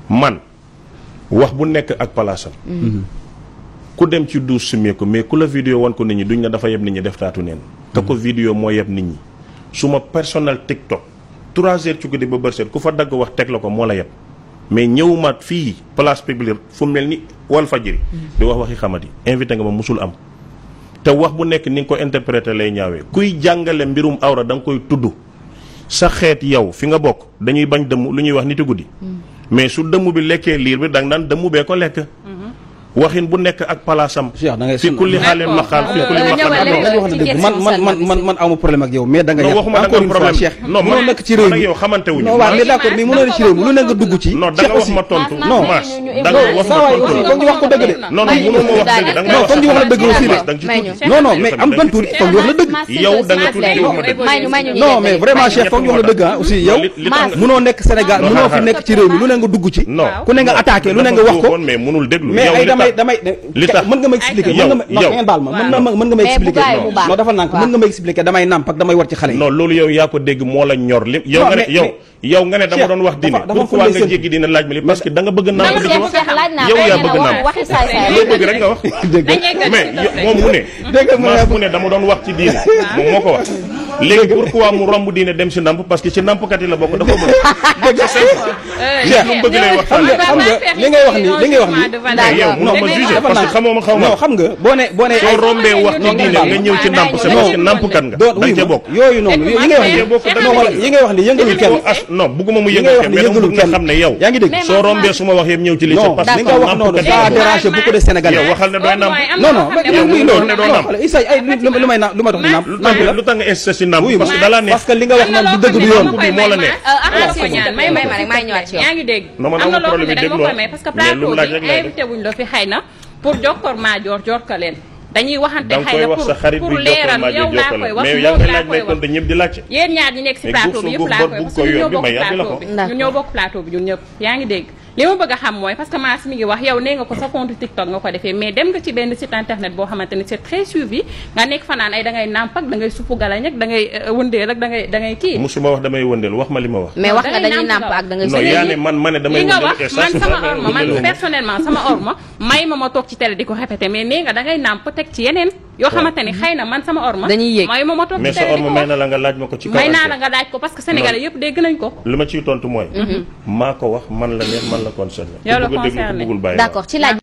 man wax bu nekk ak palaasam ku dem ci duus sumee ko mais ku la vidéo wan ko nit ñi duñ ne dafa yeb nit ñi def taatu neen ka ko vidéo moo yeb nit ñi suma personnel TikTok trois heures ci guddi ba bërset ku fa dagg wax teg la ko moo la yeb mais ñëwumaat fii place publique fu mel ni wal fajiri di wax waxi xamati invité nga ma musul am te wax bu nekk ni nga ko interprété lay ñaawee kuy jàngale mbirum awra da nga koy tudd sa xeet yow fi nga bokk dañuy bañ dëmm lu ñuy wax niti guddi mais su dëmm bi lekkee liir bi da nga naan dëmm bee ko lekk waxin bu nekk ak palaasam Cheikh da ngay fi kulli xaalin maqaal fi kulli maqaal dañu wax dëgg man man man man man amu problème ak yow mais da nga non yàq waxuma da encore nga une fois problème Cheikh non mënoo man nekk ci réew man ak mi yow xamante wuñu non waaw mais d'accord mais mënoo nekk ci réew mi lu ne nga dugg ci non da nga wax ma tontu non Mass da nga wax ma saa waay tontu aussi foog ñu wax ko dëgg de non non mënoo ma wax dëgg da nga non foog ñu wax la dëgg aussi de da nga ci tuuti non non mais am ban tuuti foog ñu wax la dëgg yow da nga tuuti wax ma dëgg may ñu may ñu non mais vraiment Cheikh foog ñu wax la dëgg ah aussi yow li li tax nga- mënoo nekk Sénégal Non, mënoo xaaral. fi nekk ci réew mi lu ne nga dugg ci non ku ne nga attaqué lu ne nga wax ko dafa mais mënul déglu mais yow ay li damay tax- damay li tax mën nga ma expliquer yow mën nga ma non yow. ngeen baal ma mën na ma mën nga ma Mais bu expliquer gaawee mu baax. non dafa nànk Waaw. mën nga ma expliquer damay nàmp ak damay war ci xale yi non loolu yow yaa ko dégg moo la ñor li yow Non, nga ne mais- yow mais- yow nga ne dama Cheikh, doon wax diine dafa- dafa pourquoi ful nga lay jéggi dina laaj ma li parce que da nga bëgg naa ko di ko wax Cheikh laaj naa yow ko yaa nee bëgg na naa waxi saay saay loo bëgg rek nga wax dégg nga mais yo- moom mu ne Dégg nga mu ne- maas mu ne dama doon wax ci diine moom moo ko wax léegi pourquoi mu romb diine dem si namp parce que ci nampkat yi la bokk dafa bëgg Cheikh lu mu bëgg lay wax xam nga xam nga li ngay wax ni li ngay wax ni mais yow mënoo ma juger dafa parce que nànk. xamoo ma xaw ma non xam nga boo ne boo ne soo rombee wax ci non, diine non, nga ñëw ci namp c'est parce que nampkat nga doon da nga wuy cee ma bokk yooyu noonu yi ngay wax da nga bokk ni da non nga wala bokk. yi ngay wax ni yëngalul kenn as non bugguma mu yi ngay yëngal wax kenn ni mais dama bëgg nga yëngalul kenn xam ne yow yaa ngi dégg soo rombee su ma wax yëpp ñëw ci lii c'est non parce li que nga wax noonu nampkat ça a yi dérangé beaucoup de Sénégalais yow waxal ne dooy namp non non mais yow muy mënoo loolu ne doo non namp xoolal Issa ay lu lu may na lu ma tax di namp lu namp tax la lu tax nga insisté si namp oui parce que dalaa neex parce que li nga wax noonu du dëgg du yoon bi moo la neex. attention may may ma rek maa ngi ñëwaat ci yow yaa ngi dégg Non, man am na amul loo xam ne problème da nga bi ma koy déglu may parce que mais lu mu plateau laaj bi rek lay def. invité wuñ la fi xëy na pour jokkoor maa joor joor ka leen dañuy waxante da nga xëy koy na wax pour sa xarit pour bi jokkal leeral maa yow ji laa jokkal koy wax mais yaa moom ngi laa laaj koy may wax tontu ñëpp di laajte yéen ñaar ñi nekk si Mais plateau guuf bi su yëpp guuf laa bor koy bu parce ko que ñun yor ñoo bi bokk may yàbbi la plateau ko. bi D'accord. ñun ñoo bokk plateau bi ñun ñëpp yaa ngi dégg li ma bëgg a xam mooy parce que Mass mi ngi wax yow nee nga ko sa compte TikTok nga ko defee mais dem nga ci benn site internet boo xamante ni c'est très suivi nga nekk fanaan ay da ngay nàmp ak da ngay suppu galañ ak da ngay euh, wëndeel ak da ngay da ngay kii musuma wax damay wëndeel wax ma li ma wax mais wax nga da ngay dañuy nàmp nàmp ak da ngay non sëy. yaa ne man ma ne damay li nga wëndeel wax et ça, man c'est sama vrai, orma man wëndeeluma. personnellement sama orma may ma ma toog ci télé di ko répété mais nee nga da ngay nàmp teg ci yeneen yoo xamante ni xëy na man sama orma Dañuy yéeg. may ma ma toog ci mais sa télé di ko orma may wax na la nga laaj ma ko ci kaw may naa antenne. la nga laaj ko parce que sénégalais yëpp dégg nañ ko li ma ciy tontu mooy maa ko wax man la neex man la concerné Yow la ku bëgg a déglu ku concerné. bëggul bàyyi d'accord ci laaj